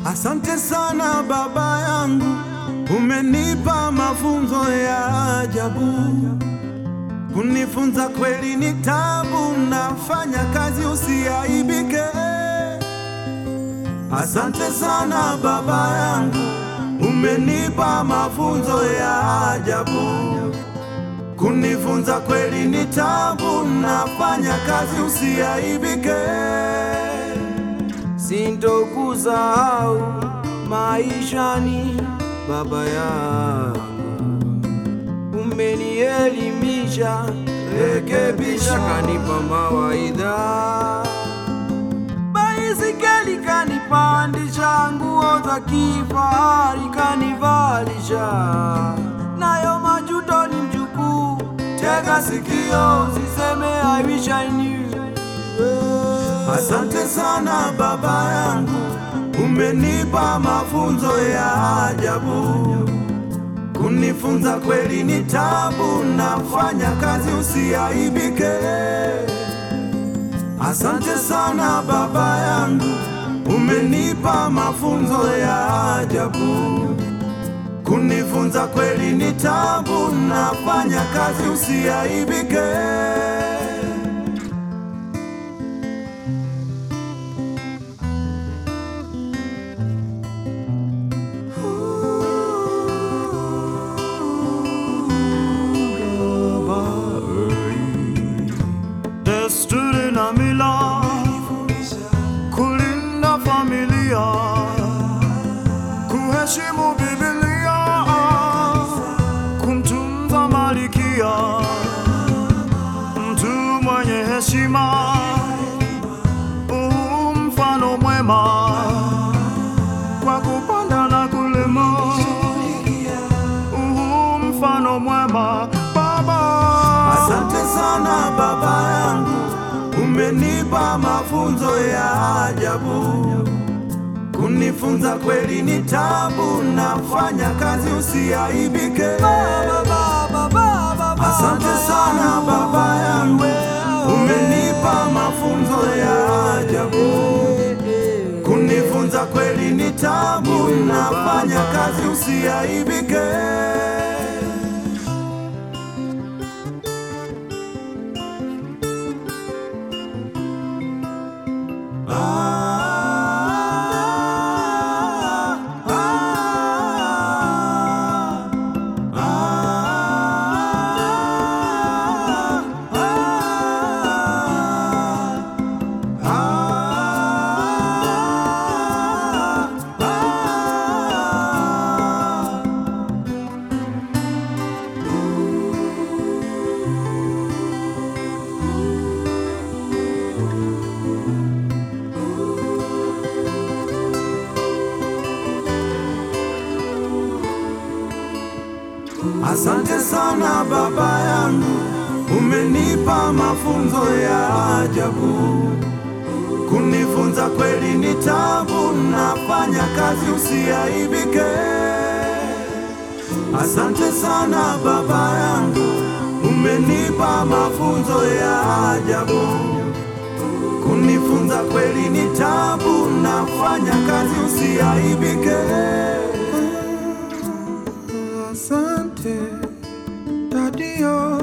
Asante sana baba yangu, umenipa mafunzo ya ajabu. Kunifunza kweli ni tabu, nafanya kazi usiaibike. Asante sana baba yangu, umenipa mafunzo ya ajabu. Kunifunza kweli ni tabu, nafanya kazi usiaibike. Sintokusahau maishani, baba yangu, umenielimisha, rekebisha, kanipa mawaidha, baisikeli kanipandisha, nguo za kifahari kanivalisha, nayo majuto ni mjukuu, tega sikio, siseme I wish I knew. Asante sana baba yangu, umenipa mafunzo ya ajabu. Kunifunza kweli ni tabu, nafanya kazi usiaibike. Asante sana baba yangu, umenipa mafunzo ya ajabu. Kunifunza kweli ni tabu, nafanya kazi usiaibike. desturi na mila, kulinda familia, kuheshimu Biblia, kumtunza malikia, mtu mwenye heshima, u mfano mwema kwa kupanda na kulima, u mfano mwema baba. Asante sana baba yangu, umenipa mafunzo ya ajabu. Kunifunza kweli ni tabu, nafanya kazi usiaibike. Asante sana baba yangu, umenipa mafunzo ya ajabu. Kunifunza kweli ni tabu, nafanya kazi usiaibike. Asante sana baba yangu, umenipa mafunzo ya ajabu. Kunifunza kweli ni tabu, nafanya kazi usiaibike. Asante sana baba yangu, umenipa mafunzo ya ajabu. Kunifunza kweli ni tabu, nafanya kazi usiaibike. Asante Dadio,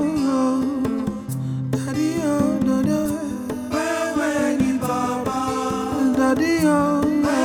Dadio, Dadio, wewe ni baba. Dadio,